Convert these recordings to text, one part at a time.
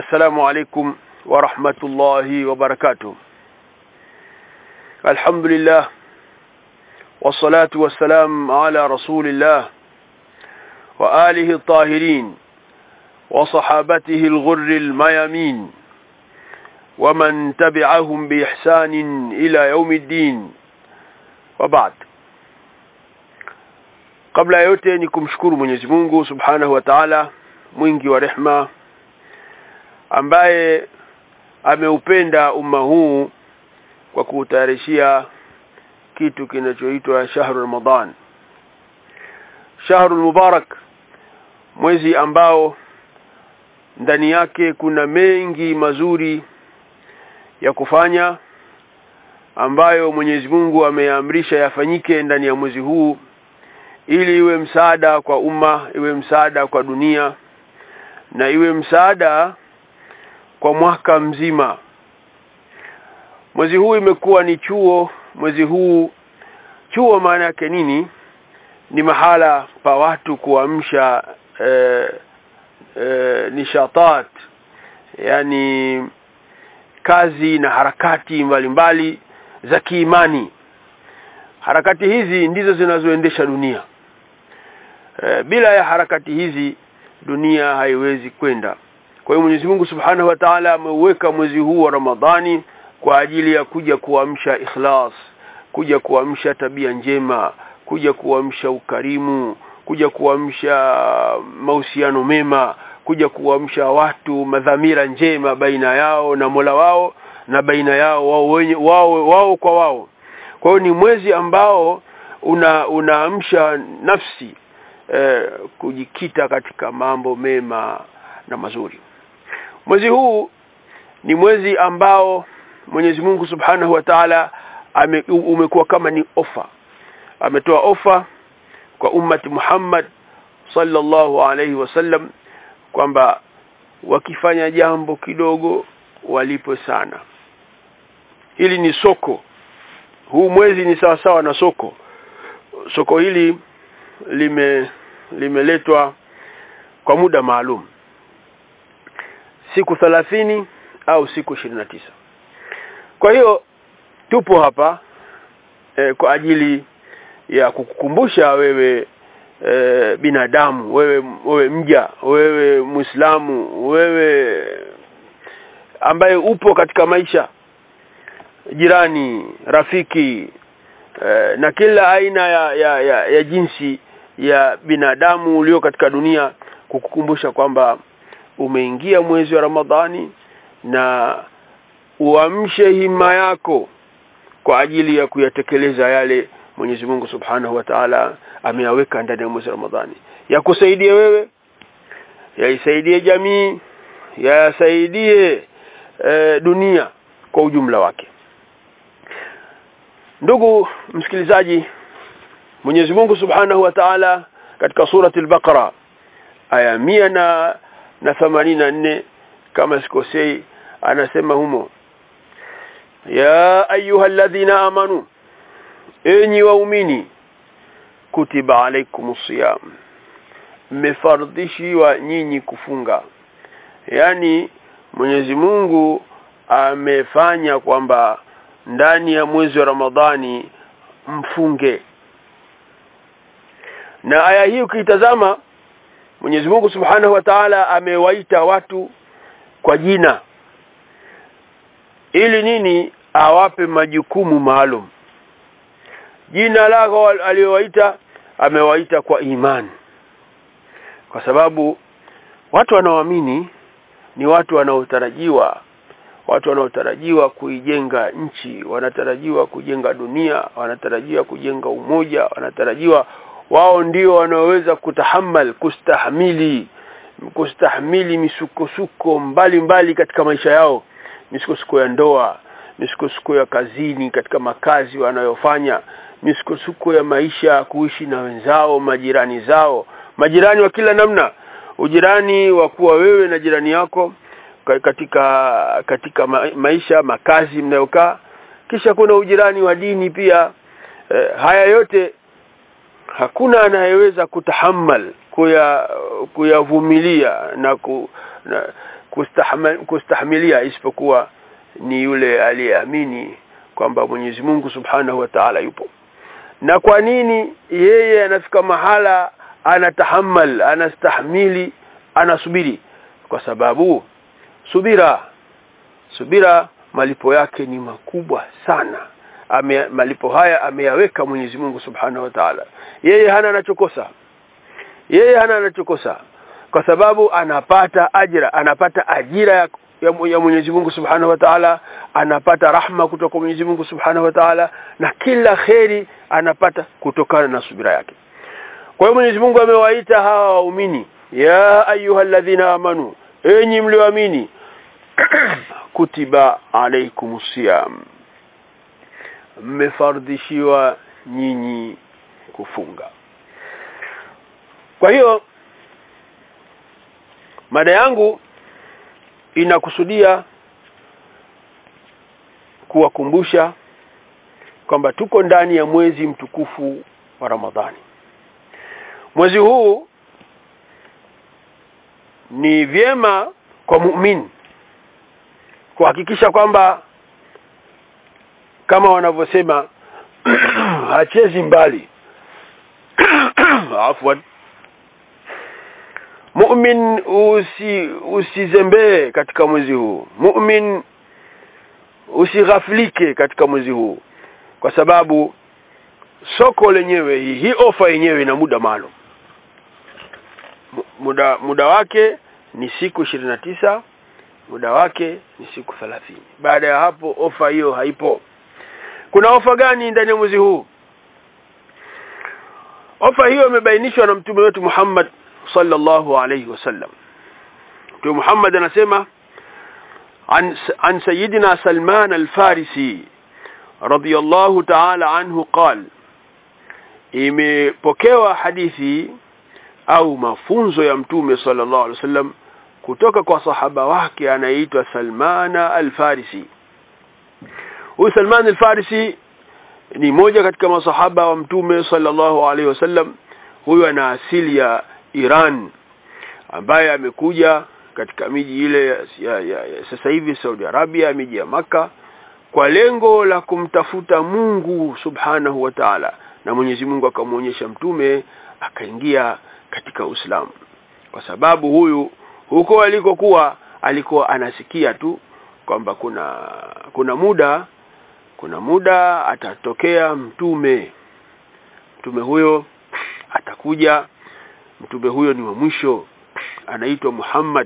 السلام عليكم ورحمة الله وبركاته الحمد لله والصلاة والسلام على رسول الله وآله الطاهرين وصحابته الغر الميامين ومن تبعهم بإحسان إلى يوم الدين وبعد kabla ya yote ni kumshukuru Mwenyezi Mungu Subhanahu wa Ta'ala mwingi wa rehma ambaye ameupenda umma huu kwa kuutayarishia kitu kinachoitwa shahru Ramadhan shahru mubarak mwezi ambao ndani yake kuna mengi mazuri ya kufanya ambayo Mwenyezi Mungu ameamrisha yafanyike ndani ya mwezi huu ili iwe msaada kwa umma iwe msaada kwa dunia na iwe msaada kwa mwaka mzima mwezi huu imekuwa ni chuo mwezi huu chuo maana yake nini ni mahala pa watu kuamsha eh, eh, nishatat yani kazi na harakati mbalimbali mbali za kiimani harakati hizi ndizo zinazoendesha dunia e, bila ya harakati hizi dunia haiwezi kwenda kwa hiyo Mwenyezi Mungu Subhanahu wa Ta'ala ameuweka mwezi huu wa Ramadhani kwa ajili ya kuja kuamsha ikhlas kuja kuamsha tabia njema kuja kuamsha ukarimu kuja kuamsha mahusiano mema kuja kuamsha watu madhamira njema baina yao na Mola wao na baina yao wao wenye wao wao kwa wao kwa hiyo ni mwezi ambao una unaamsha nafsi eh, kujikita katika mambo mema na mazuri mwezi huu ni mwezi ambao Mwenyezi Mungu Subhanahu wa Ta'ala umekuwa kama ni ofa ametoa ofa kwa ummati Muhammad sallallahu alaihi wasallam kwamba wakifanya jambo kidogo walipo sana hili ni soko huu mwezi ni sawa sawa na soko soko hili lime limeletwa kwa muda maalum siku thalathini au siku na tisa kwa hiyo tupo hapa e, kwa ajili ya kukukumbusha wewe e, binadamu wewe wewe mja wewe muislamu wewe ambaye upo katika maisha jirani rafiki eh, na kila aina ya, ya, ya, ya jinsi ya binadamu ulio katika dunia kukukumbusha kwamba umeingia mwezi wa Ramadhani na uamshe hima yako kwa ajili ya kuyatekeleza yale Mwenyezi Mungu Subhanahu wa Ta'ala ameyaweka ndani ya mwezi wa Ramadhani yakusaidie wewe yaisaidie jamii yasaidie e, dunia kwa ujumla wake ndugu msikilizaji Mwenyezi Mungu Subhanahu wa Ta'ala katika surati al-Baqara aya mia na na themanini na nne kama sikosei anasema humo ya ayyuhalladhina amanu enyi waumini kutiba alaikumus siyam mmefardishiwa nyinyi kufunga yani Mwenyezi Mungu amefanya kwamba ndani ya mwezi wa Ramadhani mfunge na aya hii ukitazama Mwenyezi Mungu Subhanahu wa Ta'ala amewaita watu kwa jina ili nini awape majukumu maalum jina lako aliyowaita amewaita kwa imani kwa sababu watu wanaoamini ni watu wanaotarajiwa watu wanaotarajiwa kuijenga nchi wanatarajiwa kujenga dunia wanatarajiwa kujenga umoja wanatarajiwa wao ndio wanaoweza kutahamal kustahimili kustahimili misukosuko mbalimbali katika maisha yao misukosuko ya ndoa misukosuko ya kazini katika makazi wanayofanya misukosuko ya maisha kuishi na wenzao majirani zao majirani wa kila namna ujirani wa kuwa wewe na jirani yako katika katika maisha makazi mnayokaa kisha kuna ujirani wa dini pia e, haya yote hakuna anayeweza kutahammal kuya kuyavumilia na, ku, na kustahma- kustahimilia isipokuwa ni yule aliyeamini kwamba Mwenyezi Mungu Subhanahu wa Ta'ala yupo na kwa nini yeye anafika mahala anatahammal anastahimili anasubiri kwa sababu subira subira malipo yake ni makubwa sana Ame, malipo haya ameyaweka Mwenyezi Mungu Subhanahu wa Ta'ala yeye hana anachokosa yeye hana anachokosa kwa sababu anapata ajira anapata ajira ya, ya, ya Mwenyezi Mungu Subhanahu wa Ta'ala anapata rahma kutoka Mwenyezi Mungu Subhanahu wa Ta'ala na kila kheri anapata kutokana na subira yake kwa hiyo Mwenyezi Mungu amewaita hawa waumini ya ayyuhalladhina amanu enyi mlioamini kutiba alaikumus siyam mmefardishiwa nyinyi kufunga kwa hiyo mada yangu inakusudia kuwakumbusha kwamba tuko ndani ya mwezi mtukufu wa Ramadhani mwezi huu ni vyema kwa muumini kuhakikisha kwamba kama wanavyosema hachezi mbali afwan mu'min usi usizembee katika mwezi huu mu'min usighaflike katika mwezi huu kwa sababu soko lenyewe hii hii ofa yenyewe ina muda maalum Mu- muda muda wake ni siku tisa muda wake ni siku 30 baada ya hapo ofa hiyo haipo kuna ofa gani ndani ya mwezi huu ofa hiyo imebainishwa na mtume wetu Muhammad sallallahu alayhi wasallam mtume Muhammad anasema عن عن سيدنا سلمان الفارسي رضي الله تعالى عنه قال imepokewa hadithi au mafunzo ya mtume sallallahu alaihi wasallam kutoka kwa sahaba wake anaitwa Salmana al-Farisi huyu Salman al-Farisi ni moja katika masahaba wa mtume sallallahu alaihi wasallam huyu ana asili ya Iran ambaye amekuja katika miji ile ya, ya, ya, ya sasa hivi Saudi Arabia miji ya maka kwa lengo la kumtafuta Mungu subhanahu wa ta'ala na Mwenyezi Mungu akamwonyesha mtume akaingia katika Uislamu kwa sababu huyu huko alikokuwa alikuwa anasikia tu kwamba kuna kuna muda kuna muda atatokea mtume mtume huyo atakuja mtume huyo ni wa mwisho anaitwa Muhammad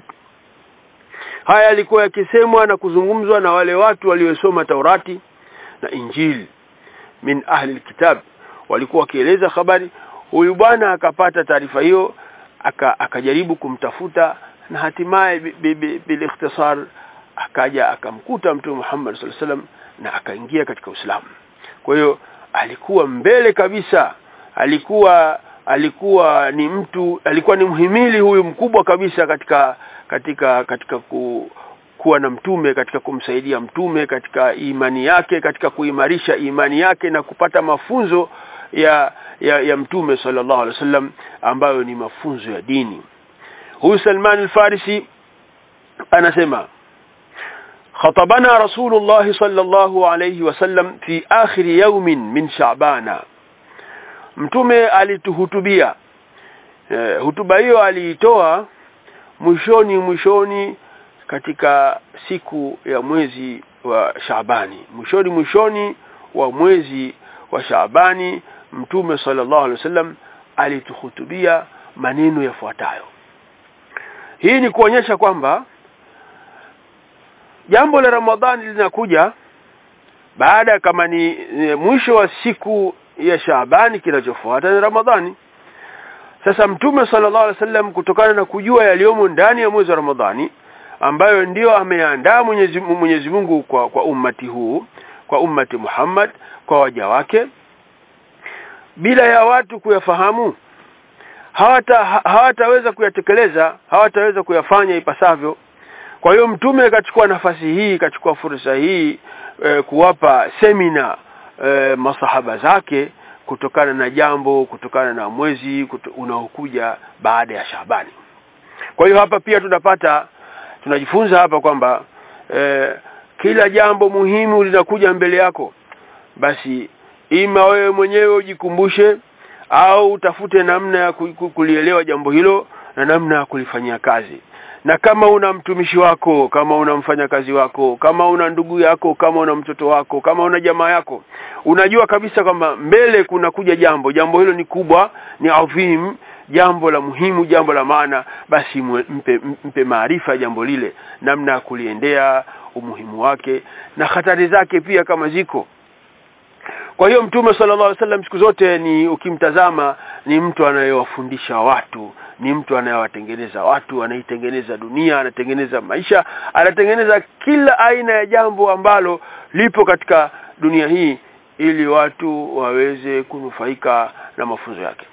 haya alikuwa yakisemwa na kuzungumzwa na wale watu waliosoma Taurati na Injili min ahli alkitab walikuwa wakieleza habari huyu bwana akapata taarifa hiyo aka, akajaribu kumtafuta na hatimaye bil ikhtisar akaja akamkuta mtume Muhammad sallallahu alaihi wasallam na akaingia katika Uislamu kwa hiyo alikuwa mbele kabisa alikuwa alikuwa ni mtu alikuwa ni mhimili huyu mkubwa kabisa katika katika katika ku, kuwa na mtume katika kumsaidia mtume katika imani yake katika kuimarisha imani yake na kupata mafunzo ya ya, ya mtume sallallahu alaihi wasallam ambayo ni mafunzo ya dini huyu Salman al-Farisi anasema خطبنا رسول الله صلى الله عليه وسلم في آخر يوم من شعبان mtume alituhutubia e, hutuba hiyo aliitoa mwishoni mwishoni katika siku ya mwezi wa Shaabani mwishoni mwishoni wa mwezi wa Shaabani mtume sallallahu alaihi wasallam alituhutubia maneno yafuatayo hii ni kuonyesha kwamba jambo la Ramadhani linakuja baada kama ni e, mwisho wa siku ya Shaabani kinachofuata ni Ramadhani sasa mtume sallallahu alaihi wasallam kutokana na kujua yaliyomo ndani ya mwezi wa Ramadhani ambayo ndiyo ameandaa Mwenyezi Mwenyezi Mungu kwa kwa ummati huu kwa ummati Muhammad kwa waja wake bila ya watu kuyafahamu hawata hawataweza kuyatekeleza hawataweza kuyafanya ipasavyo kwa hiyo mtume akachukua nafasi hii akachukua fursa hii e, kuwapa semina e, masahaba zake kutokana na jambo kutokana na mwezi kuto, unaokuja baada ya Shabani kwa hiyo hapa pia tunapata tunajifunza hapa kwamba eh, kila jambo muhimu linakuja mbele yako basi ima wewe mwenyewe ujikumbushe au utafute namna ya kulielewa jambo hilo na namna ya kulifanyia kazi na kama una mtumishi wako kama una mfanyakazi wako kama una ndugu yako kama una mtoto wako kama una jamaa yako unajua kabisa kwamba mbele kuna kuja jambo jambo hilo ni kubwa ni adhim jambo la muhimu jambo la maana basi mpe, mpe maarifa jambo lile namna ya kuliendea umuhimu wake na hatari zake pia kama ziko kwa hiyo mtume sallallahu alaihi wasallam siku zote ni ukimtazama ni mtu anayewafundisha watu ni mtu anayewatengeneza watu anaitengeneza dunia anatengeneza maisha anatengeneza kila aina ya jambo ambalo lipo katika dunia hii ili watu waweze kunufaika na mafunzo yake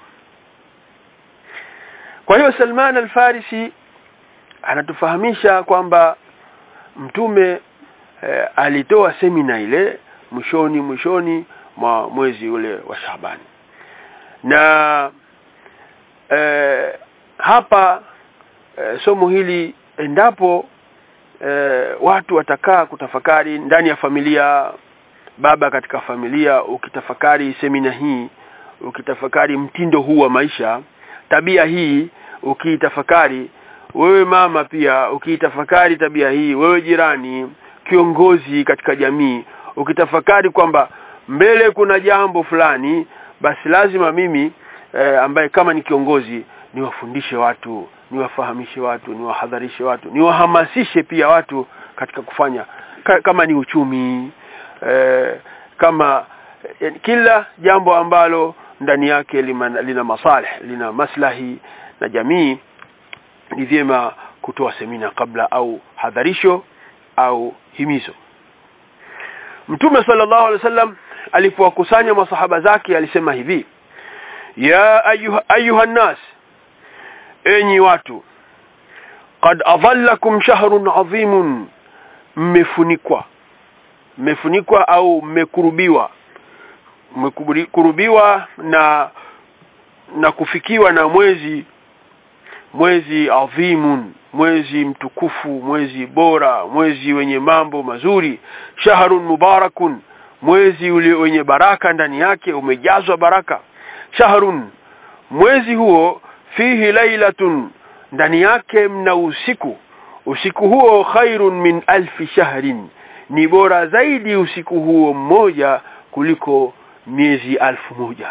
kwa hiyo Salman al-Farisi anatufahamisha kwamba mtume eh, alitoa semina ile mwishoni mwishoni mwa mwezi ule wa Shaabani na eh, hapa eh, somo hili endapo eh, watu watakaa kutafakari ndani ya familia baba katika familia ukitafakari semina hii ukitafakari mtindo huu wa maisha tabia hii ukiitafakari wewe mama pia ukiitafakari tabia hii wewe jirani kiongozi katika jamii ukitafakari kwamba mbele kuna jambo fulani basi lazima mimi eh, ambaye kama ni kiongozi niwafundishe watu niwafahamishe watu niwahadharishe watu niwahamasishe pia watu katika kufanya ka, kama ni uchumi eh, kama eh, kila jambo ambalo ndani yake lima, lina masalih lina maslahi na jamii ni vyema kutoa semina kabla au hadharisho au himizo Mtume sallallahu alaihi wasallam alipowakusanya masahaba zake alisema hivi ya ayuha, ayuha nas enyi watu qad adhallakum shahrun adhimun mmefunikwa mmefunikwa au mmekurubiwa mmekurubiwa na na kufikiwa na mwezi mwezi adhimun mwezi mtukufu mwezi bora mwezi wenye mambo mazuri shahrun mubarakun mwezi ule wenye baraka ndani yake umejazwa baraka shahrun mwezi huo fihi lailatun ndani yake mna usiku usiku huo khairun min alfi shahrin ni bora zaidi usiku huo mmoja kuliko miezi alfu moja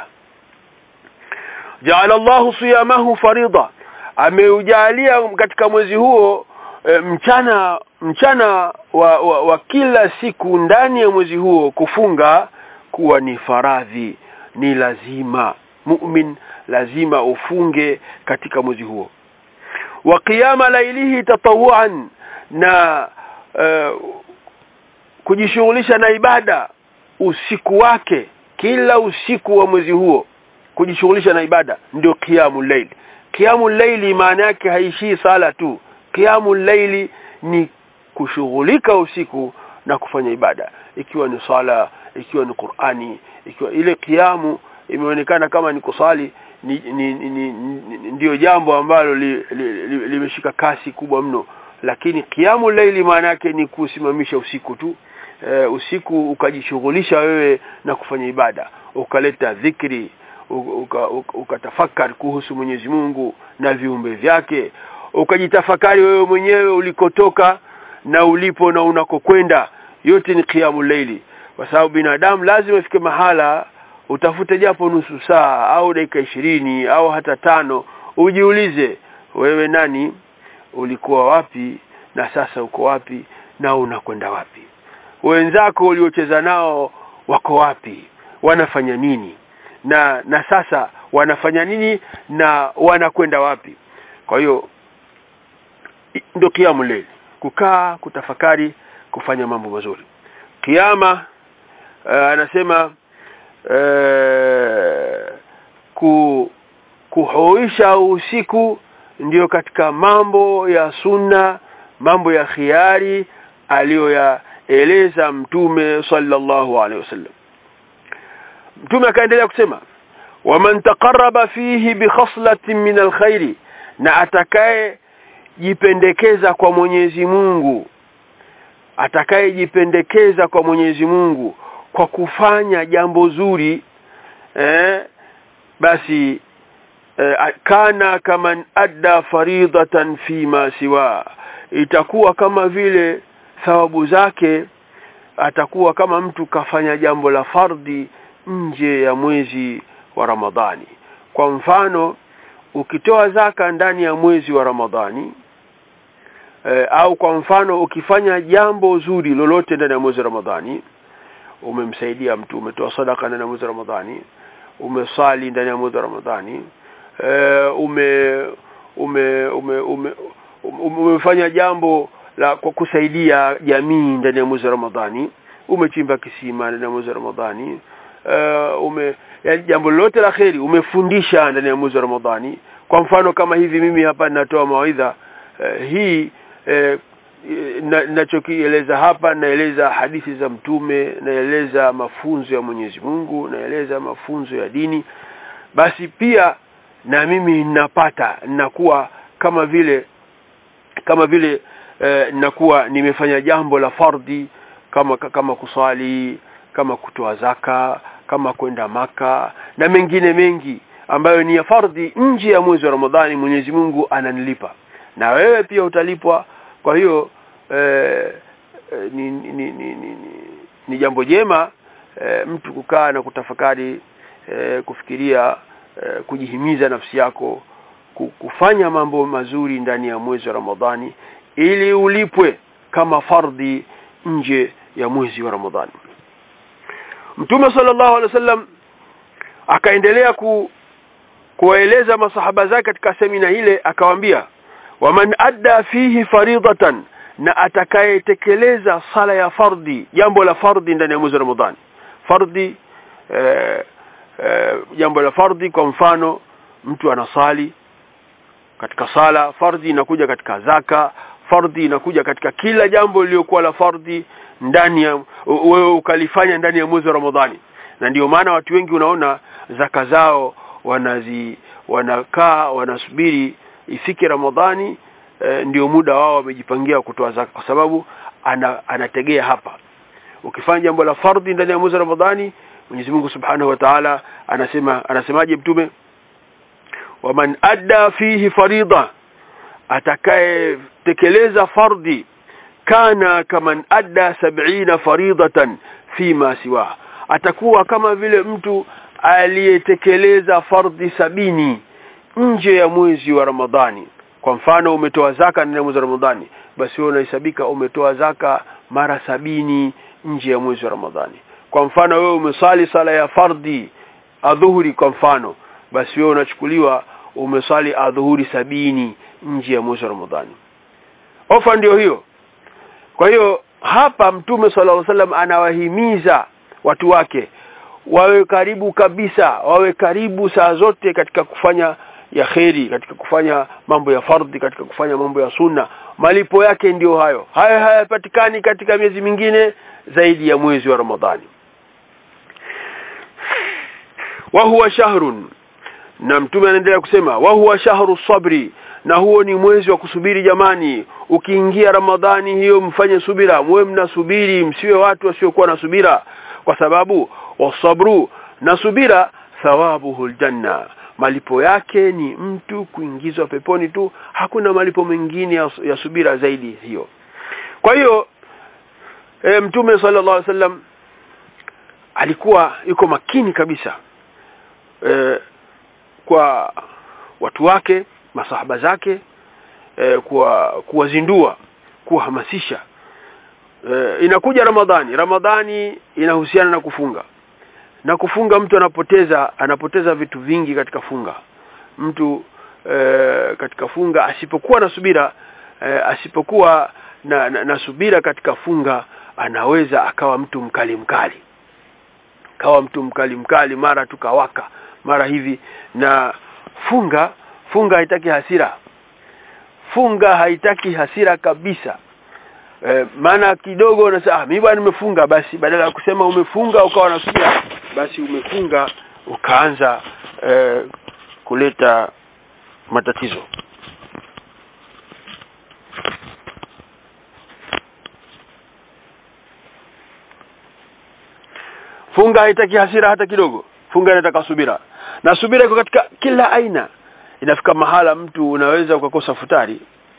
jaala Allahu siyamahu farida ameujalia katika mwezi huo e, mchana mchana wa, wa, wa kila siku ndani ya mwezi huo kufunga kuwa ni faradhi ni lazima mu'min lazima ufunge katika mwezi huo wa qiyama lailihi tatawuan na uh, kujishughulisha na ibada usiku wake kila usiku wa mwezi huo kujishughulisha na ibada ndio qiyamul layl qiyamul layli maana yake haishii sala tu qiyamul layli ni kushughulika usiku na kufanya ibada ikiwa ni sala ikiwa ni Qur'ani ikiwa ile kiamu imeonekana kama ni kusali ni, ni, ni, ni, ni ndio jambo ambalo limeshika li, li, li kasi kubwa mno lakini kiamu laili maana yake ni kusimamisha usiku tu e, usiku ukajishughulisha wewe na kufanya ibada ukaleta dhikri ukatafakari uka, uka kuhusu Mwenyezi Mungu na viumbe vyake ukajitafakari wewe mwenyewe ulikotoka na ulipo na unakokwenda yote ni qiyamul layli kwa sababu binadamu lazima ifike mahala utafute japo nusu saa au dakika ishirini au hata tano ujiulize wewe nani ulikuwa wapi na sasa uko wapi na unakwenda wapi wenzako uliocheza nao wako wapi wanafanya nini na na sasa wanafanya nini na wanakwenda wapi kwa hiyo ndio kiamu leli kukaa kutafakari kufanya mambo mazuri kiama uh, anasema uh, ku kuhoisha usiku ndiyo katika mambo ya sunna mambo ya khiari aliyoyaeleza mtume sallallahu alaihi wasallam mtume akaendelea kusema waman taqarraba fihi bi khaslatin min alkhairi na atakaye atakayejipendekeza kwa Mwenyezi Mungu atakayejipendekeza kwa Mwenyezi Mungu kwa kufanya jambo zuri eh, basi eh, kana kama adda faridatan fima siwa itakuwa kama vile thawabu zake atakuwa kama mtu kafanya jambo la fardhi nje ya mwezi wa Ramadhani kwa mfano ukitoa zaka ndani ya mwezi wa Ramadhani e, au kwa mfano ukifanya jambo zuri lolote ndani ya mwezi wa Ramadhani umemsaidia mtu umetoa sadaka ndani ya mwezi wa Ramadhani umesali ndani ya mwezi wa Ramadhani e, ume ume ume ume umefanya jambo la kwa kusaidia jamii ndani ya mwezi wa Ramadhani umechimba kisima ndani ya mwezi wa Ramadhani uh, ume yani jambo lolote la kheri umefundisha ndani ya mwezi wa Ramadhani kwa mfano kama hivi mimi hapa ninatoa mawaidha uh, hii uh, ninachokieleza hapa naeleza hadithi za mtume naeleza mafunzo ya Mwenyezi Mungu naeleza mafunzo ya dini basi pia na mimi ninapata ninakuwa kama vile kama vile eh, nakuwa nimefanya jambo la fardhi kama kama kusali kama kutoa zaka kama kwenda maka na mengine mengi ambayo ni ya fardhi nje ya mwezi wa Ramadhani Mwenyezi Mungu ananilipa na wewe pia utalipwa kwa hiyo eh, ni, ni, ni, ni, ni, ni jambo jema eh, mtu kukaa na kutafakari eh, kufikiria eh, kujihimiza nafsi yako kufanya mambo mazuri ndani ya mwezi wa Ramadhani ili ulipwe kama fardhi nje ya mwezi wa Ramadhani Mtume sallallahu alaihi wasallam akaendelea ku kuwaeleza masahaba zake katika semina ile akawaambia waman adda fihi faridatan na atakayetekeleza sala ya fardhi jambo la fardhi ndani ya mwezi wa Ramadhani fardhi eh, eh, jambo la fardhi kwa mfano mtu anasali katika sala fardhi inakuja katika zaka fardhi inakuja katika kila jambo lililokuwa la fardhi ndani ya wewe ukalifanya ndani ya mwezi wa Ramadhani na ndio maana watu wengi unaona zaka zao wanazi wanakaa wanasubiri ifike Ramadhani e, ndio muda wao wamejipangia kutoa zaka kwa sababu ana, anategea hapa ukifanya jambo la fardhi ndani ya mwezi wa Ramadhani Mwenyezi Mungu Subhanahu wa Ta'ala anasema anasemaje mtume waman adda fihi farida atakayetekeleza fardhi kana kaman adda sab'ina faridatan fima siwa atakuwa kama vile mtu aliyetekeleza fardhi sabini nje ya mwezi wa Ramadhani kwa mfano umetoa zaka ndani ya mwezi wa Ramadhani basi wewe unahesabika umetoa zaka mara sabini nje ya mwezi wa Ramadhani kwa mfano wewe umesali sala ya fardhi adhuhuri kwa mfano basi wewe unachukuliwa umesali adhuhuri sabini nje ya mwezi wa Ramadhani ofa ndio hiyo kwa hiyo hapa mtume sallallahu alaihi wasallam anawahimiza watu wake wawe karibu kabisa wawe karibu saa zote katika kufanya ya kheri katika kufanya mambo ya fardhi katika kufanya mambo ya sunna malipo yake ndiyo hayo haya hayapatikani katika miezi mingine zaidi ya mwezi wa Ramadhani wa huwa shahrun na mtume anaendelea kusema wa huwa shahru sabri na huo ni mwezi wa kusubiri jamani ukiingia ramadhani hiyo mfanye subira mwe mnasubiri msiwe watu wasiokuwa na subira kwa sababu wasabru na subira thawabuhu aljanna malipo yake ni mtu kuingizwa peponi tu hakuna malipo mengine ya, ya subira zaidi hiyo kwa hiyo e, mtume sallallahu alaihi wasallam alikuwa yuko makini kabisa e, kwa watu wake masahaba zake e, kuwa kuwazindua kuwahamasisha e, inakuja ramadhani ramadhani inahusiana na kufunga na kufunga mtu anapoteza anapoteza vitu vingi katika funga mtu e, katika funga asipokuwa na subira e, asipokuwa na, na, na subira katika funga anaweza akawa mtu mkali mkali kawa mtu mkali mkali mara tukawaka mara hivi na funga funga haitaki hasira funga haitaki hasira kabisa e, maana kidogo unasema ah mimi bwana nimefunga basi badala ya kusema umefunga ukawa nasikia basi umefunga ukaanza e, kuleta matatizo funga haitaki hasira hata kidogo funga inataka subira na subira iko katika kila aina inafika mahala mtu unaweza ukakosa futari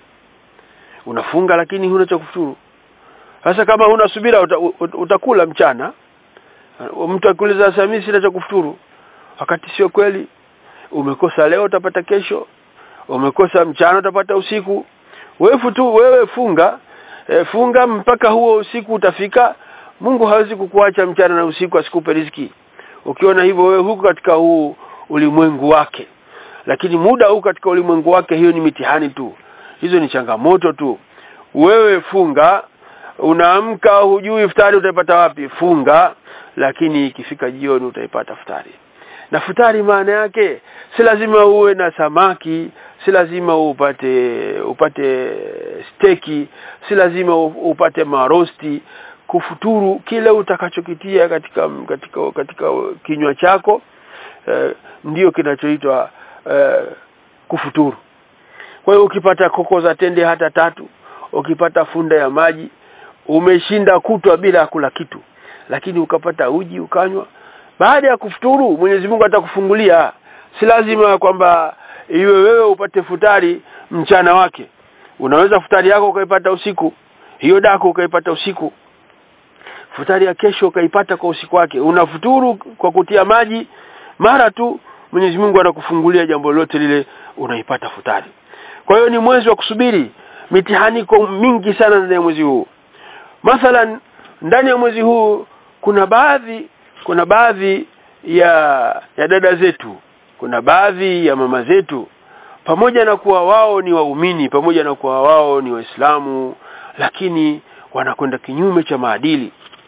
unafunga lakini huna cha kufuturu sasa kama huna subira uta, uta, utakula mchana mtu akuuliza sasa mimi sina cha kufuturu wakati sio kweli umekosa leo utapata kesho umekosa mchana utapata usiku wewe futu wewe funga e, funga mpaka huo usiku utafika Mungu hawezi kukuacha mchana na usiku asikupe riziki ukiona hivyo wewe huko katika huu ulimwengu wake lakini muda huu katika ulimwengu wake hiyo ni mitihani tu hizo ni changamoto tu wewe funga unaamka hujui futari utaipata wapi funga lakini ikifika jioni utaipata futari na futari maana yake si lazima uwe na samaki si lazima upate upate steki si lazima upate marosti kufuturu kile utakachokitia katika katika katika kinywa chako eh, ndiyo kinachoitwa eh, kufuturu kwa hiyo ukipata koko za tende hata tatu ukipata funda ya maji umeshinda kutwa bila kula kitu lakini ukapata uji ukanywa baada ya kufuturu Mwenyezi Mungu atakufungulia si lazima kwamba iwe wewe upate futari mchana wake unaweza futari yako ukaipata usiku hiyo dako ukaipata usiku futari ya kesho ukaipata kwa usiku wake unafuturu kwa kutia maji mara tu Mwenyezi Mungu anakufungulia jambo lote lile unaipata futari kwa hiyo ni mwezi wa kusubiri mitihani iko mingi sana ndani ya mwezi huu mathalan ndani ya mwezi huu kuna baadhi kuna baadhi ya ya dada zetu kuna baadhi ya mama zetu pamoja na kuwa wao ni waumini pamoja na kuwa wao ni waislamu lakini wanakwenda kinyume cha maadili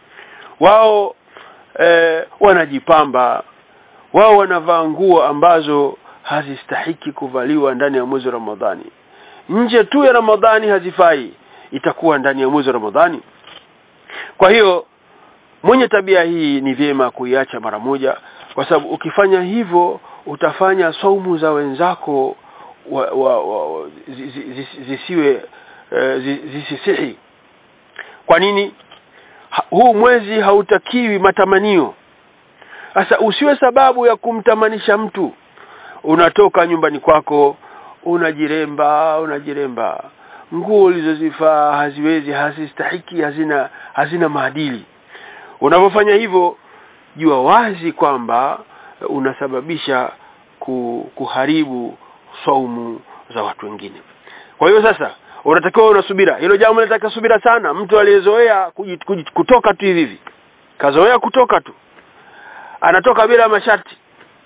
wao eh, wanajipamba wao wanavaa nguo ambazo hazistahiki kuvaliwa ndani ya mwezi wa Ramadhani nje tu ya Ramadhani hazifai itakuwa ndani ya mwezi wa Ramadhani kwa hiyo mwenye tabia hii ni vyema kuiacha mara moja kwa sababu ukifanya hivyo utafanya saumu za wenzako wa, wa, wa, zisiwe uh, zisisihi kwa nini ha, huu mwezi hautakiwi matamanio sasa usiwe sababu ya kumtamanisha mtu unatoka nyumbani kwako unajiremba unajiremba nguo ulizozifaa haziwezi hazistahiki hazina hazina maadili unapofanya hivyo jua wazi kwamba unasababisha kuharibu saumu za watu wengine kwa hiyo sasa unatakiwa unasubira hilo jambo linataka subira sana mtu aliyezoea kutoka tu hivi hivi kazoea kutoka tu anatoka bila masharti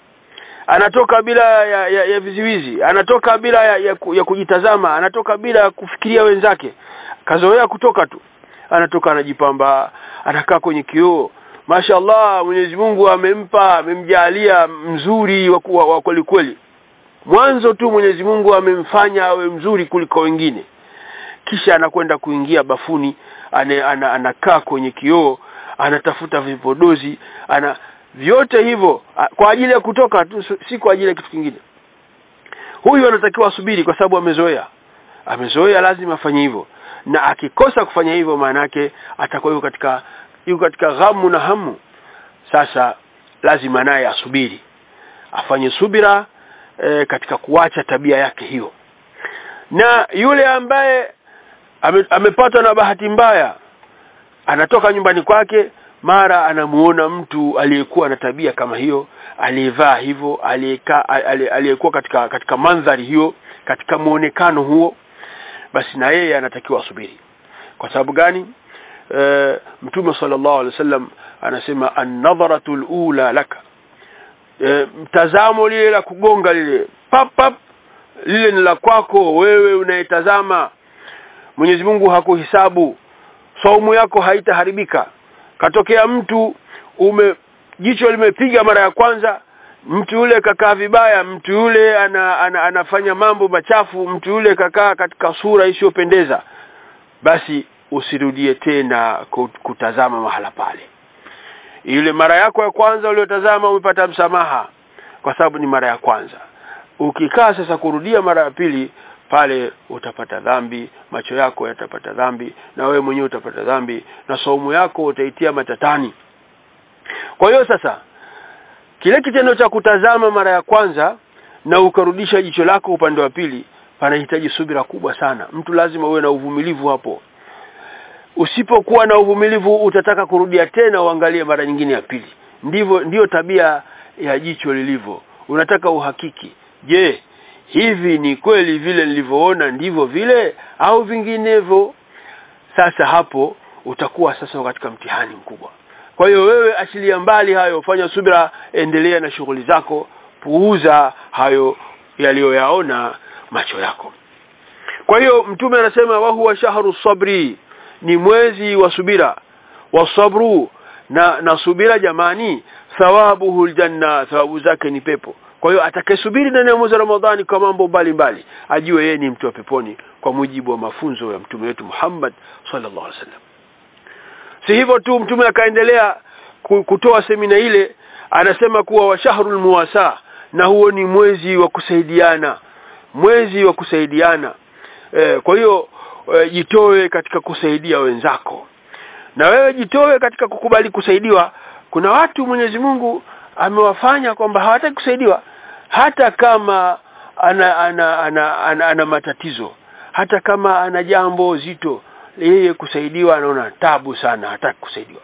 anatoka bila ya, ya, ya viziwizi anatoka bila ya, ya, ya kujitazama anatoka bila kufikiria wenzake kazoea kutoka tu anatoka anajipamba anakaa kwenye kioo mashallah Mwenyezi Mungu amempa amemjalia mzuri wa kweli kweli mwanzo tu Mwenyezi Mungu amemfanya awe mzuri kuliko wengine kisha anakwenda kuingia bafuni ane, ana, anakaa kwenye kioo anatafuta vipodozi ana vyote hivyo kwa ajili ya kutoka tu si kwa ajili ya kitu kingine huyu anatakiwa asubiri kwa sababu amezoea amezoea lazima afanye hivyo na akikosa kufanya hivyo maana yake atakuwa yuko katika yuko katika ghamu na hamu sasa lazima naye asubiri afanye subira e, katika kuacha tabia yake hiyo na yule ambaye ame, amepatwa na bahati mbaya anatoka nyumbani kwake mara anamuona mtu aliyekuwa na tabia kama hiyo aliyevaa hivyo aliyekaa aliyekuwa katika katika mandhari hiyo katika muonekano huo basi na yeye anatakiwa asubiri kwa sababu gani e, mtume sallallahu alaihi wasallam anasema an-nadharatu al-ula laka e, mtazamo lile la kugonga lile pap pap lile ni la kwako wewe unayetazama Mwenyezi Mungu hakuhisabu saumu yako haitaharibika katokea mtu ume jicho limepiga mara ya kwanza mtu yule kakaa vibaya mtu yule ana, ana, anafanya mambo machafu mtu yule kakaa katika sura isiyopendeza basi usirudie tena kutazama mahala pale ile mara yako ya kwanza uliyotazama umepata msamaha kwa sababu ni mara ya kwanza ukikaa sasa kurudia mara ya pili pale utapata dhambi macho yako yatapata dhambi na wewe mwenyewe utapata dhambi na saumu yako utaitia matatani kwa hiyo sasa kile kitendo cha kutazama mara ya kwanza na ukarudisha jicho lako upande wa pili panahitaji subira kubwa sana mtu lazima uwe na uvumilivu hapo usipokuwa na uvumilivu utataka kurudia tena uangalie mara nyingine ya pili ndivyo ndiyo tabia ya jicho lilivyo unataka uhakiki je hivi ni kweli vile nilivyoona ndivyo vile au vinginevyo sasa hapo utakuwa sasa katika mtihani mkubwa kwa hiyo wewe achilia mbali hayo fanya subira endelea na shughuli zako puuza hayo yaliyoyaona macho yako kwa hiyo mtume anasema wa huwa shahru sabri ni mwezi wa subira wa sabru na na subira jamani thawabuhu aljanna thawabu zake ni pepo kwa hiyo atakayesubiri ndani ya mwezi wa Ramadhani kwa mambo mbalimbali ajue yeye ni mtu wa peponi kwa mujibu wa mafunzo ya mtume wetu Muhammad sallallahu alaihi wasallam si hivyo tu mtume akaendelea kutoa semina ile anasema kuwa wa shahrul muwasa na huo ni mwezi wa kusaidiana mwezi wa kusaidiana e, kwa hiyo e, jitoe katika kusaidia wenzako na wewe jitoe katika kukubali kusaidiwa kuna watu Mwenyezi Mungu amewafanya kwamba hawataki kusaidiwa hata kama ana ana, ana, ana, ana matatizo hata kama ana jambo zito yeye kusaidiwa anaona tabu sana hataki kusaidiwa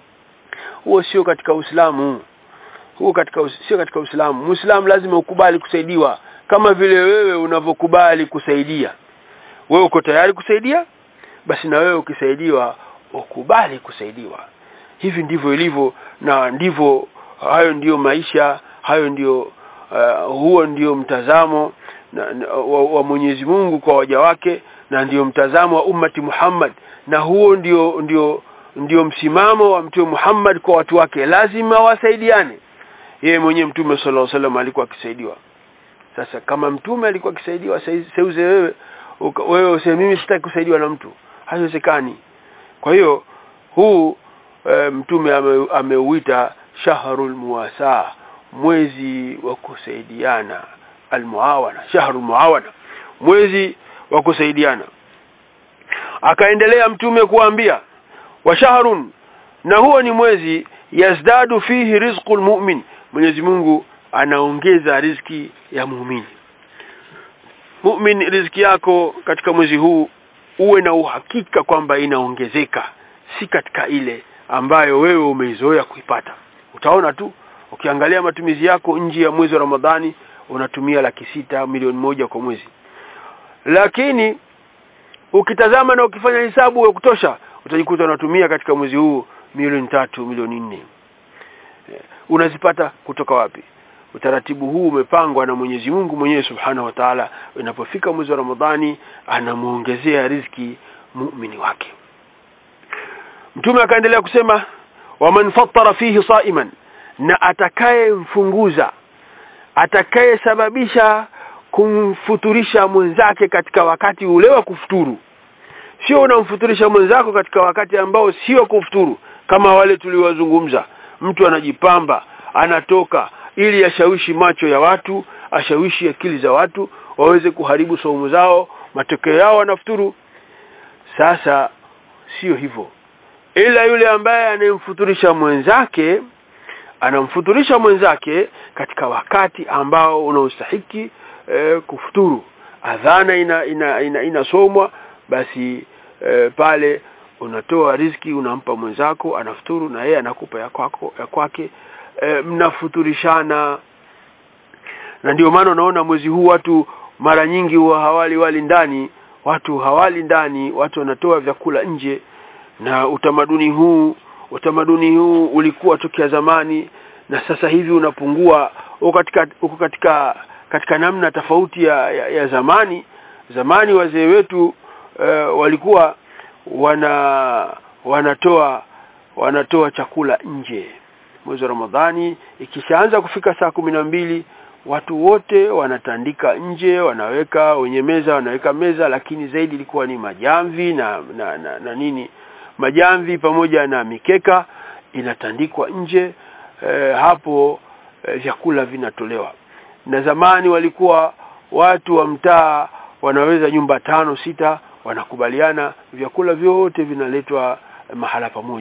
huo sio katika Uislamu huo katika sio katika Uislamu Muislamu lazima ukubali kusaidiwa kama vile wewe unavyokubali kusaidia wewe uko tayari kusaidia basi na wewe ukisaidiwa ukubali kusaidiwa hivi ndivyo ilivyo na ndivyo hayo ndiyo maisha hayo ndiyo uh, huo ndio mtazamo na, na, wa, wa Mwenyezi Mungu kwa waja wake na ndiyo mtazamo wa ummati Muhammad na huo ndio ndio ndio msimamo wa mtume Muhammad kwa watu wake lazima wasaidiane yeye mwenyewe mtume sallallahu alaihi wasallam alikuwa akisaidiwa sasa kama mtume alikuwa akisaidiwa seuze wewe wewe useme mimi sitaki kusaidiwa na mtu haiwezekani kwa hiyo huu e, mtume ame, ameuita shahrul muwasa mwezi wa kusaidiana almuawana shahrul muawana mwezi wa kusaidiana akaendelea mtume kuambia wa shahrun na huo ni mwezi yazdadu fihi rizqul mu'min Mwenyezi Mungu anaongeza riziki ya muumini mu'min riziki yako katika mwezi huu uwe na uhakika kwamba inaongezeka si katika ile ambayo wewe umeizoea kuipata utaona tu ukiangalia matumizi yako nje ya mwezi wa Ramadhani unatumia laki sita milioni moja kwa mwezi lakini ukitazama na ukifanya hesabu ya kutosha utajikuta unatumia katika mwezi huu milioni tatu milioni nne unazipata kutoka wapi utaratibu huu umepangwa na Mwenyezi Mungu mwenyewe Subhanahu wa Ta'ala inapofika mwezi wa Ramadhani anamuongezea riziki muumini wake Mtume akaendelea kusema waman fattara fihi saiman na atakayemfunguza atakayesababisha kumfuturisha mwenzake katika wakati ule wa kufuturu sio unamfuturisha mwenzako katika wakati ambao sio kufuturu kama wale tuliwazungumza mtu anajipamba anatoka ili ashawishi macho ya watu ashawishi akili za watu waweze kuharibu saumu zao matokeo yao wanafuturu sasa sio hivyo ila yule ambaye anayemfuturisha mwenzake anamfuturisha mwenzake katika wakati ambao unaostahiki e, kufuturu adhana ina ina, ina, inasomwa basi e, pale unatoa riziki unampa mwenzako anafuturu na yeye anakupa ya kwako ya kwake e, mnafuturishana na ndio maana unaona mwezi huu watu mara nyingi huwa hawali wali ndani watu hawali ndani watu wanatoa vyakula nje na utamaduni huu utamaduni huu ulikuwa tokea zamani na sasa hivi unapungua uko katika uko katika katika namna tofauti ya, ya, ya zamani zamani wazee wetu uh, walikuwa wana wanatoa wanatoa chakula nje mwezi wa Ramadhani ikishaanza kufika saa kumi na mbili watu wote wanatandika nje wanaweka wenye meza wanaweka meza lakini zaidi ilikuwa ni majamvi na na, na, na nini majamvi pamoja na mikeka inatandikwa nje e, hapo e, vyakula vinatolewa na zamani walikuwa watu wa mtaa wanaweza nyumba tano sita wanakubaliana vyakula vyote vinaletwa mahala pamoja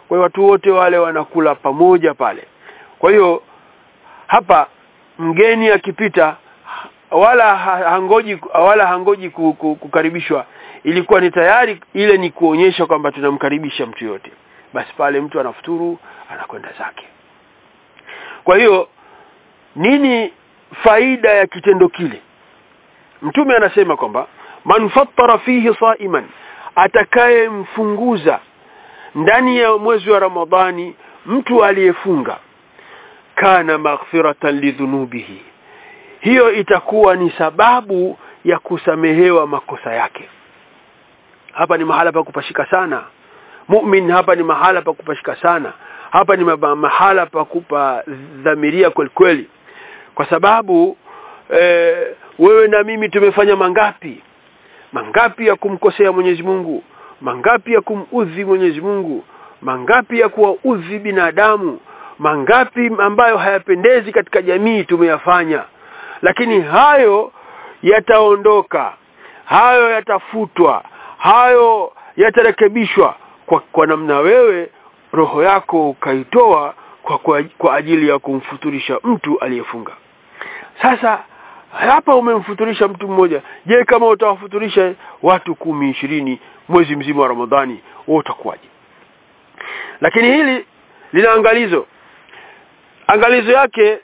kwa hiyo watu wote wale wanakula pamoja pale kwa hiyo hapa mgeni akipita wala hangoji wala hangoji kukaribishwa ilikuwa ni tayari ile ni kuonyesha kwamba tunamkaribisha mtu yote basi pale mtu anafuturu anakwenda zake kwa hiyo nini faida ya kitendo kile mtume anasema kwamba man fattara fihi saiman atakayemfunguza ndani ya mwezi wa ramadhani mtu aliyefunga kana maghfiratan lidhunubihi hiyo itakuwa ni sababu ya kusamehewa makosa yake hapa ni mahala pa kupashika sana mu'min hapa ni mahala pa kupashika sana hapa ni mahala pa kupa dhamiria kweli kweli kwa sababu e, wewe na mimi tumefanya mangapi mangapi ya kumkosea Mwenyezi Mungu mangapi ya kumudhi Mwenyezi Mungu mangapi ya kuwaudhi binadamu mangapi ambayo hayapendezi katika jamii tumeyafanya lakini hayo yataondoka hayo yatafutwa hayo yatarekebishwa kwa, kwa namna wewe roho yako ukaitoa kwa, kwa, kwa ajili ya kumfuturisha mtu aliyefunga sasa hapa umemfuturisha mtu mmoja je kama utawafuturisha watu kumi ishirini mwezi mzima wa ramadhani wewe utakuwaje lakini hili lina angalizo angalizo yake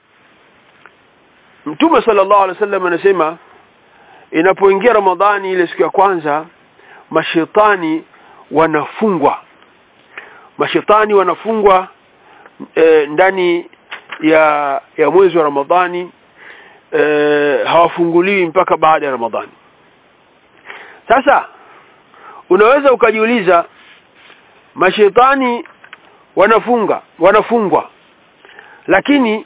mtume sallallahu alaihi wasallam anasema inapoingia ramadhani ile siku ya kwanza mashetani wanafungwa mashetani wanafungwa e, ndani ya ya mwezi wa ramadhani e, hawafunguliwi mpaka baada ya ramadhani sasa unaweza ukajiuliza mashetani wanafunga wanafungwa lakini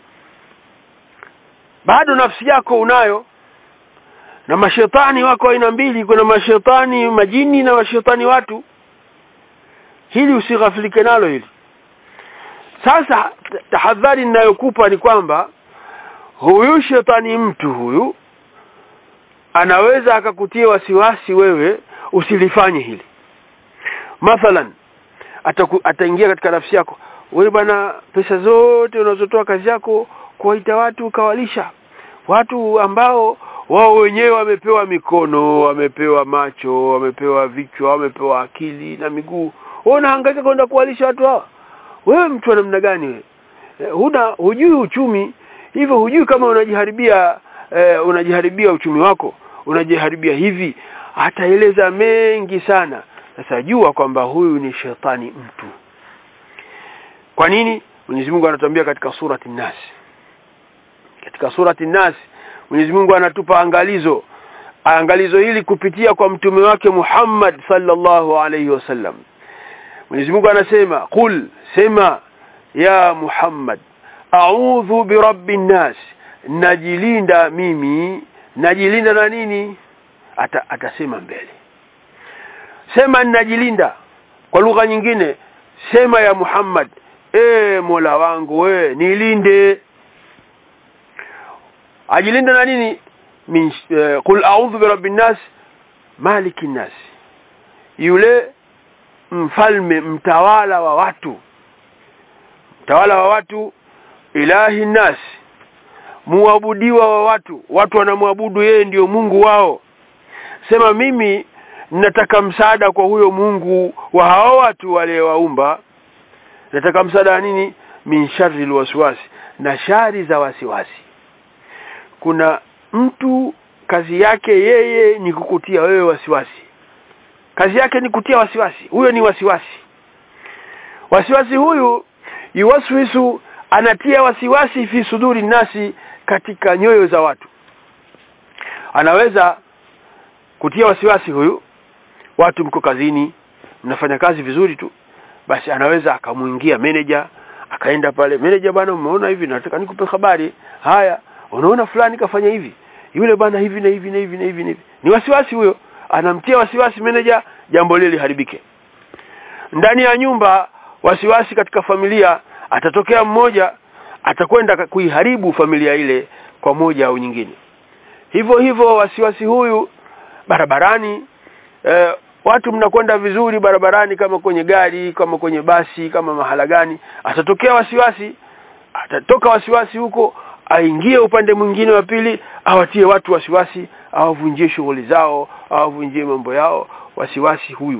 bado nafsi yako unayo na mashetani wako aina mbili kuna mashetani majini na mashetani watu hili usighafilike nalo hili sasa tahadhari ninayokupa ni kwamba huyu shetani mtu huyu anaweza akakutia wasiwasi wewe usilifanye hili mathalan ataku, ataingia katika nafsi yako wewe bwana pesa zote unazotoa kazi yako kuwaita watu ukawalisha watu ambao wao wenyewe wamepewa mikono wamepewa macho wamepewa vichwa wamepewa akili na miguu wewe unahangaika kwenda kuwalisha watu hawa wewe mtu wa namna gani wewe huna hujui uchumi hivyo hujui kama unajiharibia eh, unajiharibia uchumi wako unajiharibia hivi ataeleza mengi sana sasa jua kwamba huyu ni shetani mtu kwa nini Mwenyezi Mungu anatuambia katika surati Nas katika surati Nas Mwenyezi Mungu anatupa angalizo angalizo hili kupitia kwa mtume wake Muhammad sallallahu alayhi wasallam Mwenyezi Mungu anasema qul sema ya Muhammad a'udhu birabbin nas najilinda mimi najilinda na nini Ata, atasema mbele sema ninajilinda kwa lugha nyingine sema ya Muhammad e Mola wangu we nilinde ajilinda na nini min uh, qul a'udhu birabbin nas malikin nas yule mfalme mtawala wa watu mtawala wa watu ilahi nas muabudiwa wa watu watu wanamwabudu yeye ndiyo Mungu wao sema mimi nataka msaada kwa huyo Mungu wa hao watu waliowaumba nataka msaada wa nini min sharri alwaswasi na shari za wasiwasi kuna mtu kazi yake yeye ni kukutia wewe wasiwasi kazi yake ni kutia wasiwasi huyo ni wasiwasi wasiwasi huyu yuwaswisu anatia wasiwasi fi suduri nasi katika nyoyo za watu anaweza kutia wasiwasi huyu watu mko kazini mnafanya kazi vizuri tu basi anaweza akamuingia manager akaenda pale manager bwana umeona hivi nataka nikupe habari haya unaona fulani kafanya hivi yule bwana hivi na hivi na hivi na hivi na hivi ni wasiwasi huyo anamtia wasiwasi manager jambo lile liharibike ndani ya nyumba wasiwasi katika familia atatokea mmoja atakwenda kuiharibu familia ile kwa moja au nyingine hivyo hivyo wasiwasi huyu barabarani eh, watu mnakwenda vizuri barabarani kama kwenye gari kama kwenye basi kama mahala gani atatokea wasiwasi atatoka wasiwasi huko aingie upande mwingine wa pili awatie watu wasiwasi awavunjie shughuli zao awavunjie mambo yao wasiwasi huyu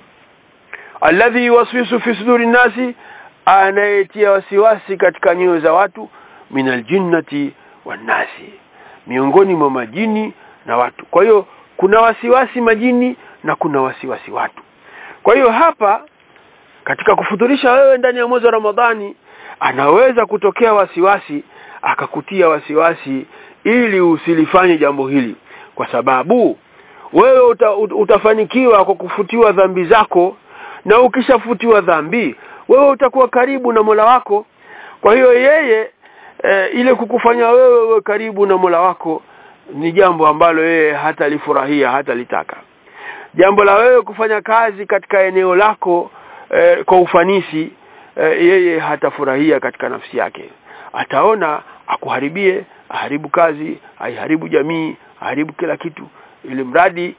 alladhi yuwaswisu fi suduri nasi anayetia wasiwasi katika nyoyo za watu min aljinnati wannasi miongoni mwa majini na watu kwa hiyo kuna wasiwasi majini na kuna wasiwasi watu kwa hiyo hapa katika kufuturisha wewe ndani ya mwezi wa Ramadhani anaweza kutokea wasiwasi akakutia wasiwasi ili usilifanye jambo hili kwa sababu wewe uta, utafanikiwa kwa kufutiwa dhambi zako na ukishafutiwa dhambi wewe utakuwa karibu na Mola wako kwa hiyo yeye e, ile kukufanya wewe uwe karibu na Mola wako ni jambo ambalo yeye hatalifurahia hatalitaka jambo la wewe kufanya kazi katika eneo lako e, kwa ufanisi e, yeye hatafurahia katika nafsi yake ataona akuharibie aharibu kazi aiharibu jamii aharibu kila kitu ili mradi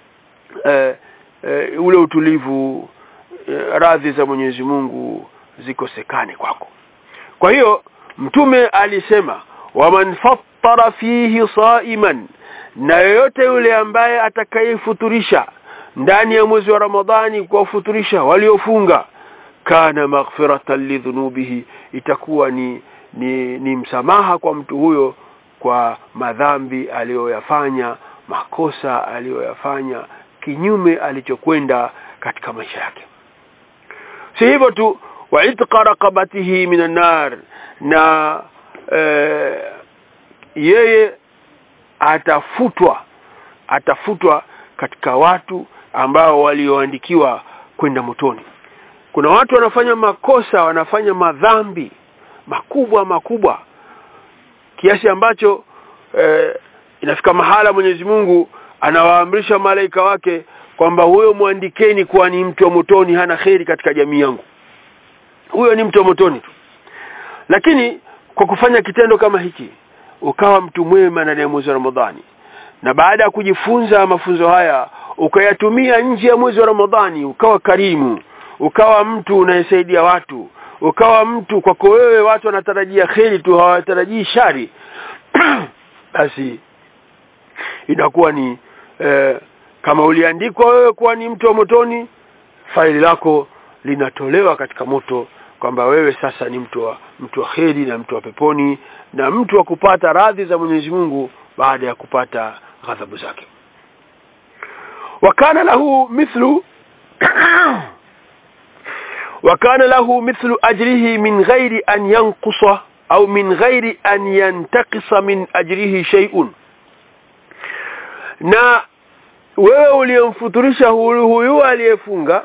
e, e, ule utulivu e, radhi za Mwenyezi Mungu zikosekane kwako kwa hiyo mtume alisema waman fattara fihi saiman na yoyote yule ambaye atakayefuturisha ndani ya mwezi wa Ramadhani kuwafuturisha waliofunga kana maghfiratan lidhunubihi itakuwa ni, ni ni msamaha kwa mtu huyo kwa madhambi aliyoyafanya makosa aliyoyafanya kinyume alichokwenda katika maisha yake si hivyo tu wa itqa raqabatihi minan nar na e, yeye atafutwa atafutwa katika watu ambao walioandikiwa kwenda motoni kuna watu wanafanya makosa wanafanya madhambi makubwa makubwa kiasi ambacho eh, inafika mahala Mwenyezi Mungu anawaamrisha malaika wake kwamba huyo mwandikeni kuwa ni mtu wa motoni hana kheri katika jamii yangu huyo ni mtu wa motoni tu lakini kwa kufanya kitendo kama hiki ukawa mtu mwema ndani ya mwezi wa Ramadhani na baada ya kujifunza mafunzo haya ukayatumia nje ya mwezi wa Ramadhani ukawa karimu ukawa mtu unayesaidia watu ukawa mtu kwako wewe watu wanatarajia kheri tu hawatarajii shari basi inakuwa ni eh, kama uliandikwa wewe kuwa ni mtu wa motoni faili lako linatolewa katika moto kwamba wewe sasa ni mtu wa mtu wa kheri na mtu wa peponi na mtu wa kupata radhi za Mwenyezi Mungu baada ya kupata ghadhabu zake wakana lahu mithlu وكان له مثل أجره من غير أن ينقص أو من غير أن ينتقص من أجره شيء na wewe uliyemfuturisha huyu huyu aliyefunga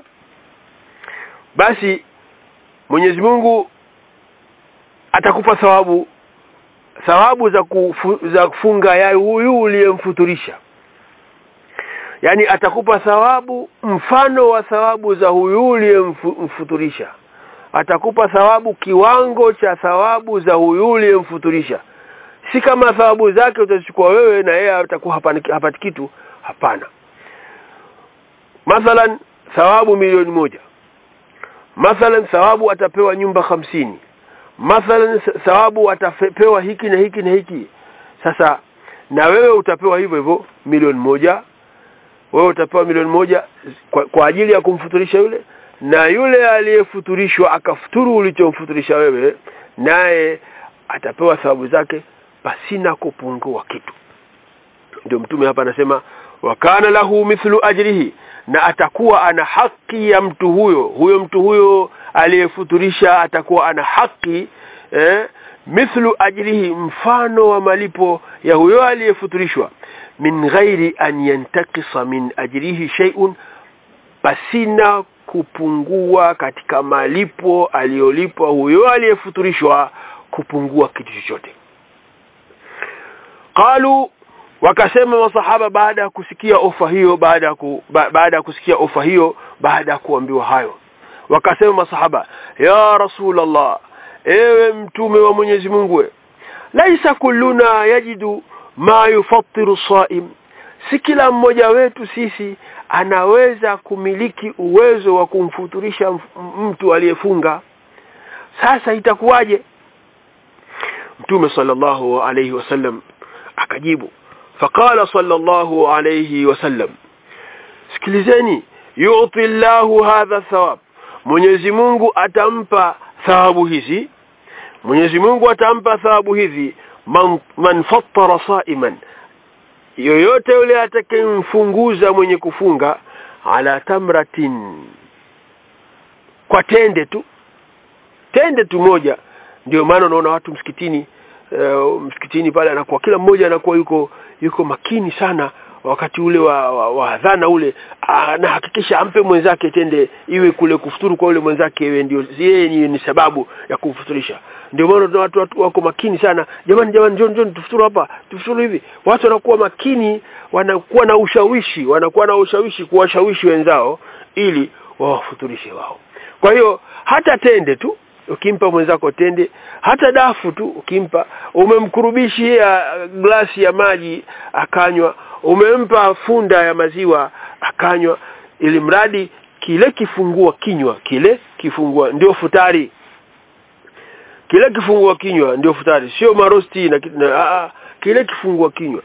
basi Mwenyezi Mungu atakupa thawabu thawabu za kufu, za kufunga ya huyu uliyemfuturisha yani atakupa thawabu mfano wa thawabu za huyu uliyemfuturisha atakupa thawabu kiwango cha thawabu za huyu uliyemfuturisha si kama thawabu zake utachukua wewe na yeye atakuwa hapati kitu hapana mathalan thawabu milioni moja mathalan thawabu atapewa nyumba hamsini mathalan thawabu atapewa hiki na hiki na hiki sasa na wewe utapewa hivyo hivyo milioni moja wewe utapewa milioni moja kwa, kwa ajili ya kumfuturisha yule na yule aliyefuturishwa akafuturu ulichomfuturisha wewe naye atapewa thawabu zake pasina kupungua kitu ndio mtume hapa anasema wakana lahu mithlu ajrihi na atakuwa ana haki ya mtu huyo huyo mtu huyo aliyefuturisha atakuwa ana haki eh, mithlu ajrihi mfano wa malipo ya huyo aliyefuturishwa min ghairi an yantakisa min ajrihi shay'un pasina kupungua katika malipo aliyolipwa huyo aliyefuturishwa kupungua kitu chochote qalu wakasema masahaba baada ya kusikia ofa hiyo baada ya ku, ba, baada ya kusikia ofa hiyo baada ya kuambiwa hayo wakasema masahaba ya rasulullah ewe mtume wa Mwenyezi Mungu laisa kulluna yajidu ma yufattiru saim si kila mmoja wetu sisi anaweza kumiliki uwezo wa kumfuturisha mtu aliyefunga sasa itakuwaje mtume sallallahu alayhi wasallam akajibu faqala sallallahu alayhi wasallam sikilizeni yu'ti Allahu hadha thawab Mwenyezi Mungu atampa thawabu hizi Mwenyezi Mungu atampa thawabu hizi man, man fattara sa'iman yoyote yule atakayemfunguza mwenye kufunga ala tamratin kwa tende tu tende tu moja ndio maana unaona watu msikitini uh, msikitini pale anakuwa kila mmoja anakuwa yuko yuko makini sana wakati ule wa, wa, wa adhana ule anahakikisha ampe mwenzake tende iwe kule kufuturu kwa ule mwenzake iwe ndio yeye ni, ni sababu ya kumfuturisha ndio maana watu, watu wako makini sana jamani jamani njoo njoo tufuturu hapa tufuturu hivi watu wanakuwa makini wanakuwa na ushawishi wanakuwa na ushawishi kuwashawishi wenzao ili wawafuturishe wao kwa hiyo hata tende tu ukimpa mwenzako tende hata dafu tu ukimpa umemkurubishia glasi ya maji akanywa umempa funda ya maziwa akanywa ili mradi kile kifungua kinywa kile kifungua ndio futari kile kifungua kinywa ndio futari sio marosti na, na a, kile kifungua kinywa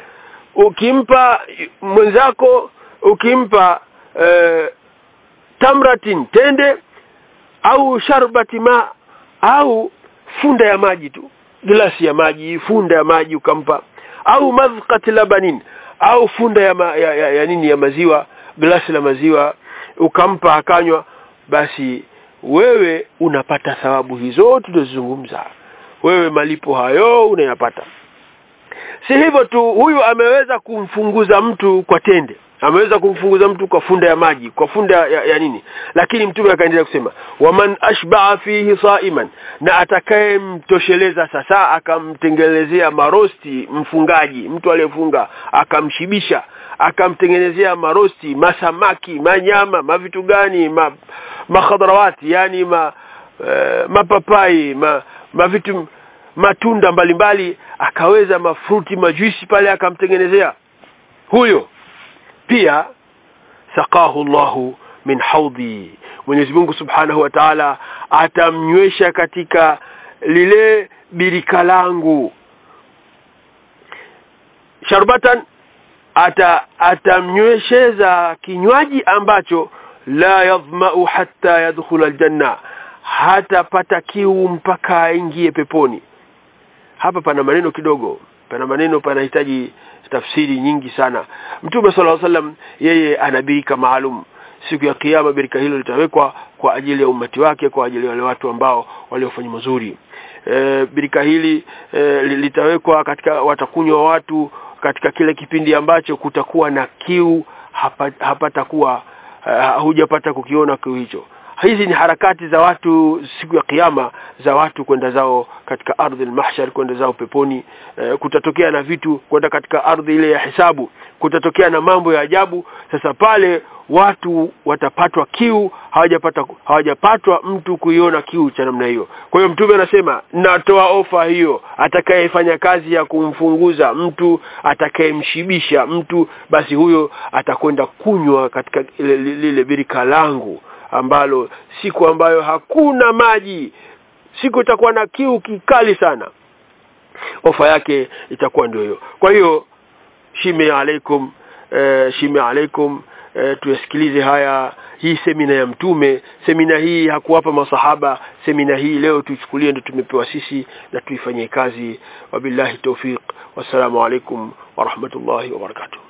ukimpa mwenzako ukimpa e, tamratin tende au sharbati ma au funda ya maji tu glasi ya maji funda ya maji ukampa au madhqati labanin au funda ya, ma, ya, ya, ya nini ya maziwa glasi la maziwa ukampa akanywa basi wewe unapata thawabu hizo tulizozungumza wewe malipo hayo unayapata si hivyo tu huyu ameweza kumfunguza mtu kwa tende ameweza kumfunguza mtu kwa funda ya maji kwa funda ya, ya nini lakini mtume akaendelea kusema waman ashbaa fihi saiman na atakayemtosheleza sasa akamtengenezea marosti mfungaji mtu aliyefunga akamshibisha akamtengenezea marosti masamaki manyama mavitu gani ma, makhadrawati yani ma, uh, mapapai ma, mavitu matunda mbalimbali mbali, akaweza mafruti majuisi pale akamtengenezea huyo pia saqahu Allahu min haudhi Mwenyezi Mungu Subhanahu wa Ta'ala atamnywesha katika lile birika langu sharbatan ata atamnywesheza kinywaji ambacho la yadhma'u hatta yadkhula aljanna hatapata kiu mpaka aingie peponi hapa pana maneno kidogo pana maneno panahitaji tafsiri nyingi sana mtume sala wasallam yeye ana birika maalum siku ya kiyama birika hilo litawekwa kwa ajili ya umati wake kwa ajili ya wale watu ambao waliofanya mazuri e, birika hili e, litawekwa katika watakunywa watu katika kile kipindi ambacho kutakuwa na kiu hapatakuwa hapa uh, hujapata kukiona kiu hicho hizi ni harakati za watu siku ya kiyama za watu kwenda zao katika ardhi al-mahshar kwenda zao peponi e, kutatokea na vitu kwenda katika ardhi ile ya hisabu kutatokea na mambo ya ajabu sasa pale watu watapatwa kiu hawajapata hawajapatwa mtu kuiona kiu cha namna hiyo kwa hiyo mtume anasema natoa ofa hiyo atakayefanya kazi ya kumfunguza mtu atakayemshibisha mtu basi huyo atakwenda kunywa katika lile, lile birika langu ambalo siku ambayo hakuna maji siku itakuwa na kiu kikali sana ofa yake itakuwa ndio hiyo kwa hiyo shime alaikum e, shime alaikum e, tuyasikilize haya hii semina ya mtume semina hii hakuwapa masahaba semina hii leo tuichukulie ndio tumepewa sisi na tuifanyie kazi wabillahi tawfiq wassalamu alaikum warahmatullahi wabarakatuh